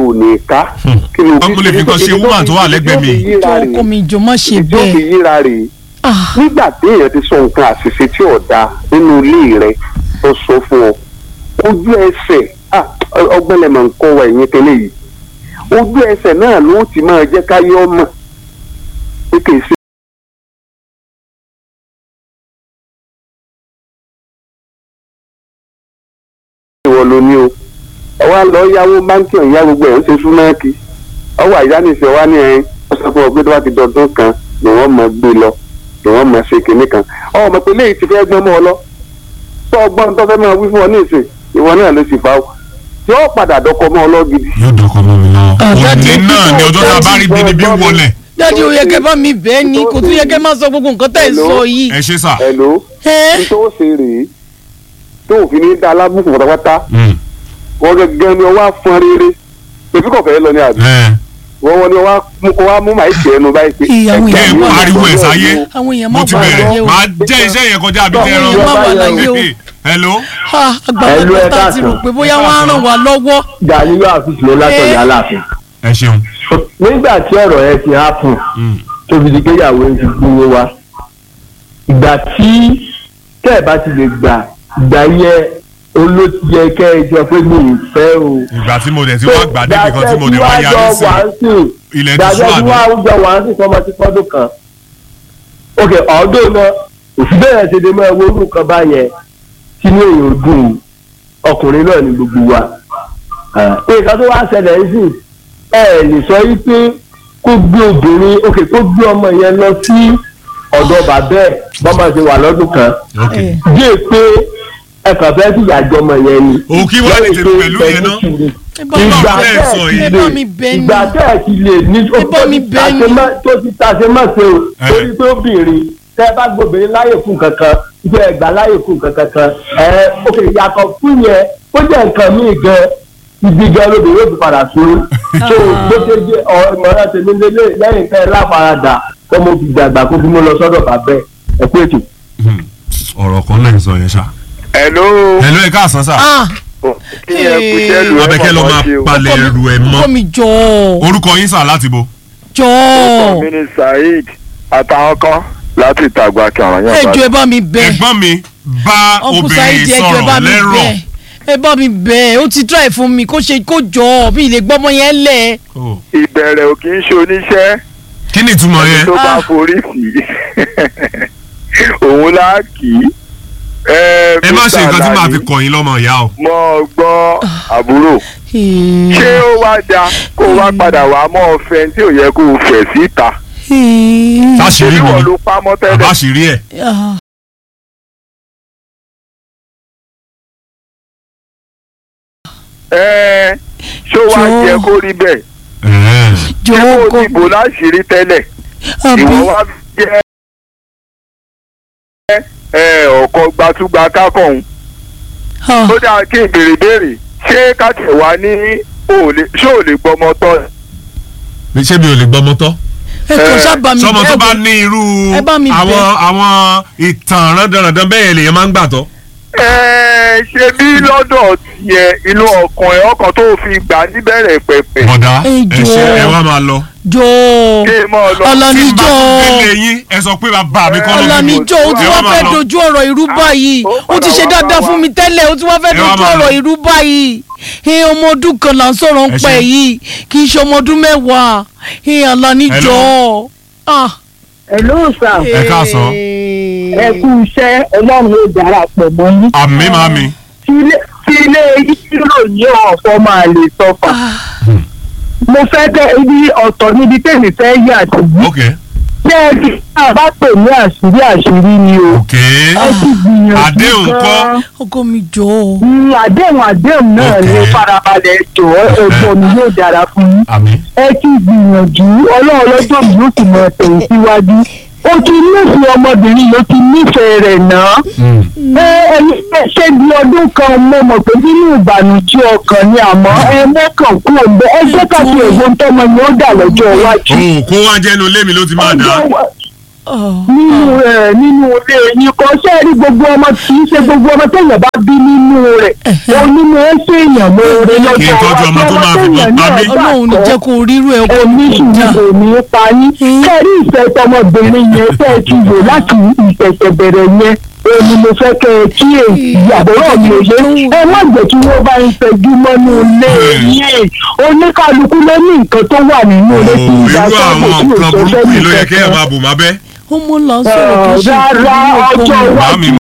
ò ní ká. kí ni Ọmọ lè fi nǹkan ṣe woman tó wà lẹ́gbẹ̀ẹ́ mi. jọ ọkọ mi jọ má ṣe ìjọ fi bẹ́ẹ̀ yíra rèé Ah, nígbà tí èèyàn ti sọ nǹkan àṣìṣe tí ò da nínú ilé rẹ tó sọ fún ọ ojú ẹsẹ̀ ah, ọgbẹ́lẹ̀mọ̀ nǹkan wa ẹ̀yìn tẹ́lẹ̀ yìí ojú ẹsẹ̀ náà ló ti máa jẹ́ káyọ́ mọ̀ pé kì í ṣe ìwọ ló ní o ọwọ́ lọ yáwó báńkì ọ̀yá gbogbo ẹ̀ ń ṣe súnáàkì ọwọ́ àyánisẹ̀ wa ní ẹ̀yìn ọ̀sán fún ọgbẹ́ tó bá ti dọ̀dún kan ni wọ́n máa gbé lọ ni wọ́n máa ṣe kinní kan ọmọ pé léyìí ti fẹ́ gbọ́n mọ́ ọ lọ tó ọgbọ́n tó fẹ́ máa wí fún ọ ní ìsìn ìwọ náà ló sì fa o tí ó padà dọkọ mọ́ ọ lọ gidi. yóò dọkọ mọ mi lọ. Ah, òní dájú. náà ni ọjọ́ tá a bá rí bí ni bí wọlé. dájú ó yẹ kẹ́ bá mi bẹ́ẹ̀ ni kò tún yẹ kẹ́ máa sọ gbogbo nǹkan tẹ́ ẹ sọ yìí ẹ ṣe sà. ẹ̀ló ẹ ní tó ṣe rèé tó òfin ní dá alábùkù pátápátá Mm. wọ́n gẹ́gẹ́ ni ọwọ́ afọ́n rere tòbí kò fẹ́ lọ ní àbí ẹ wọ́n wọ́n ni ọwọ́ á mú màá ṣe ẹnu báyìí pé Ìyàwó kẹ́ ẹ ìyàwó pariwo ẹ̀ sáyé àwọn èèyàn mo má ti bàa bẹ̀rẹ̀ láyé o máa jẹ́ iṣẹ́ yẹn kọjá àbí tẹ́ Àwọn èèyàn má bàa láyé o ẹran. hello. Ah, Ẹlú àgbàlagbà ẹ tá a ti rò káàsán. pé bóyá wọ́n á ràn wá lọ́wọ́ Gàlíyó àfíìsì ló látọ̀yà aláàfin. ẹ ṣeun. nígbà tí ọ̀rọ̀ yẹn ti hápùn Mm. tóbi di kéyàwó ń fi gbówó wá ìgbà tí tẹ́ ẹ̀ bá ti lè gbà ìgbà yẹ olóòtú yẹ kẹ́ ẹ jọ pé mi ì fẹ́ o. ìgbà tí mo dẹ̀ ti wá gbà débi kan tí mo dẹ̀ wá yarí sí ilẹ̀ ti sún gbàgbé tí àbí. wọ́n á jọ wà á sì fọmọ sí fọ́dún kan. ok ọdún náà òsì bẹ́ẹ̀ ṣe dé máa wórú kan báyẹn tí ní èèyàn dùn ọkùnrin náà ní gbogbo wa. nǹkan tó wá ṣẹlẹ̀ ń sìn ẹ ẹ̀ lè sọ yí pé kó gbé obìnrin ok kó gbé ọmọ yẹn lọ sí ọ̀dọ̀ bàbá ẹ̀ bọ́mọ ṣe wà lọ́dún kan ok ẹ bí è pé ẹ kàn fẹ́ fìyà jọmọ yẹn ni. Òun kí wá lè tètè pẹ̀lú yẹn náà? sùúrù ẹ bá mi ìgbà bẹ́ẹ̀ tẹ́ sọ ẹ̀ yìí. ti ẹ lè bá mi bẹ́ẹ̀ ni ìgbà tẹ́ ẹ̀ ti lè ní Ẹ bá mi bẹ́ẹ̀ ni. tó ti tàṣe má ṣe o Ẹ. torí pé obìnrin tẹ́ ẹ bá gbóbìnrin láyè fún kankan ìgbẹ́ ẹgbà láyè fún kankan kan ẹ òkè yàtọ̀ fún yẹn ó jẹ́ nǹkan míì gan ibi gan lóde yóò fi padà sórí tó bó ṣe jẹ́ ọmọọ̀rẹ́ tèmi lélẹ̀ lẹ́yìn tẹ́ ẹ láfaradà kọ́ mo fi dàgbà kó fi mú lọ sọ́dọ̀ bàbá ẹ̀ ẹ̀ pé ètò. Hmm. ọ̀rọ̀ kan lẹ́yìn sọ yẹn ṣá. ẹ̀ló hello ẹ káàsán sà. ah kí ẹ kú iṣẹ́ lu ẹ̀ abẹ́kẹ́ lọ máa palẹ̀ ẹrù ẹ̀ mọ́. ọkọ mi jọ orúkọ yín sà láti bo. jọ mi ni saheed àtàwọn kan láti ìtàgbà kàrán ẹ jọ ẹ bá mi bẹ́ẹ̀ ẹ̀gbọ́n mi bá ọkùnrin obìnrin sáyidi ẹ jọ ẹ bá sọ̀rọ̀ mi lẹ́rọ̀. bẹ́ẹ̀ ẹ bá mi bẹ́ẹ̀ ó ti try fún mi kó ṣe kó jọ bí ilé gbọ́mọ yẹn lẹ̀ Oh. ìbẹ̀rẹ̀ ò kì í ṣe oníṣẹ́ kí ni ìtumọ̀ yẹn. tó bá Ah. forí sí òun lá kì í. ẹ má ṣe nǹkan tí màá fi kọ̀ yín lọ́mọ ìyá o. mọ gbọ́ àbúrò ṣé ó wá da kó o wá padà wá mọ́ ọ̀fẹ́ tí ò yẹ kó o fẹ̀ síta táṣìírí ṣé mi wọ́n ni ló pamọ́ tẹ́lẹ̀ àbáṣìírí ẹ̀. ẹ́ ṣó wá Jọ̀ọ́. jẹ́ kó rí bẹ́ẹ̀ Ẹ̀ẹ́. jọ ṣé kó ọkọ o ti bò láṣìírí tẹ́lẹ̀ àbí ìwọ wá jẹ́ ẹ ọkọ̀ gbatúgba kákọ̀hún ah, ó dáa kí n béèrè béèrè ṣé káàtẹ̀ wá ní òòlè ṣé ò lè gbọmọ tọ́ ṣé mi ò lè gbọ́mọ tọ́. ẹ kò ẹ, sábà mi sọmọ tó bẹ́ẹ̀ bá wò. ní irú ẹ bá mi àwọn bẹ̀. àwọn ìtàn rándanrandan bẹ́ẹ̀ lèèyàn máa ń gbà tọ́. ẹ ṣe bí lọ́dọ̀ tiẹ̀ inú ọkàn ẹ̀ ọkàn tó fi gbà níbẹ̀rẹ̀ pẹ̀pẹ̀ bọ̀dá Ẹ ẹ ṣe jọ̀ọ́. ẹ wá máa lọ. jọ kí n mọ̀ lọ. ọlọ́ni tí n bá jọ tún délé yín ẹ sọ pé bàbá mi kọ́ ló bí mi. ọlọ́ni jọ ó ti Ẹ wá máa fẹ́ lọ. dojú ọ̀rọ̀ irú báyìí ó ó ti padà ṣe wá dáadáa bá fún wa. mi tẹ́lẹ̀ ó ti wá fẹ́ Ẹ wá dojú máa ọ̀rọ̀ lọ. irú báyìí ẹ ọmọ ọdún kan là ń sọ̀rọ̀ ń Ẹ pẹ́ ṣe. yìí kì í ṣe ọmọ ọdún mẹ́wàá ẹ ọlọ́ni jọ ah. Hello sir Ẹ káàsán. ẹ kú iṣẹ́ ọlọ́run ó darapọ̀ mọ́ yín àmì màmí. tí ilé- tí ilé ìṣirò ní ọ̀fọ̀ máa lè sọfà mo fẹ́ kẹ́ ibi ọ̀tọ̀ níbi tèmi fẹ́ yà sí yìí ok ṣé ẹ ti ká bá pè ní àṣírí àṣírí ni o ok ẹ ti gbìyànjú Àdéhùn kọ́. gan-an. ọkọ mi jọ Mm, àdéhùn àdéhùn náà ni Ok. farabalẹ̀ jọ ẹ̀gbọ́n mi yóò dára fún yín àmì. ẹ ti gbìyànjú ọlọ́run lọ́jọ́ mi ó sì mọ ẹ̀tẹ̀ síwájú ó ti nífẹ̀ẹ́ ọmọbìnrin ló ti nífẹ̀ẹ́ rẹ̀ náà ẹ ẹni ẹ ṣe di ọdún kan mo mọ̀ pé nínú ìbànújẹ́ ọkàn ni àmọ́ ẹ mẹ́kàn kú òǹbẹ ẹ jẹ́ ká fi èwo tọ́mọ ni ó dà lọ́jọ́ iwájú. òun kó wá jẹ́nu ilé mi ló ti máa dà. Ọjọ́ wa- nínú ẹ nínú ilé yín kò ṣe é rí gbogbo ọmọ kì í ṣe gbogbo ọmọ téèyàn bá bí nínú rẹ̀ onínú ẹ ṣèèyàn mọ́ọ́rẹ́ Kì í lọ́jọ́ tọ́jú ọmọ tó máa fi téèyàn pa náà mí. gbà ọlọ́run ní tọ́ jẹ́ kó rírú ẹ̀ kó oníṣùúrù kò ní í pa yín kẹ́rí ìfẹ́ tọmọbìnrin yẹn tẹ́ ẹ ti wò láti ìṣẹ̀ṣẹ̀ bẹ̀rẹ̀ yẹn èmi mo fẹ́ kẹ́ ẹ kíyèsí àbúrò mi ò yé ẹ má jẹ́ kí wọ́n bá ń fẹjú mọ́nú ilé yẹn oníkálukú ló ní nǹkan tó wà nínú ilé tí irú ìgbà tó àwọn kò tí ò nǹkan sọ burúkú yìí ló yẹ fẹ́ kí ẹ máa bò má bẹ́. ó mú lọ sọ̀rọ̀ kì í ṣe rárá ọjọ́ Màámi iwájú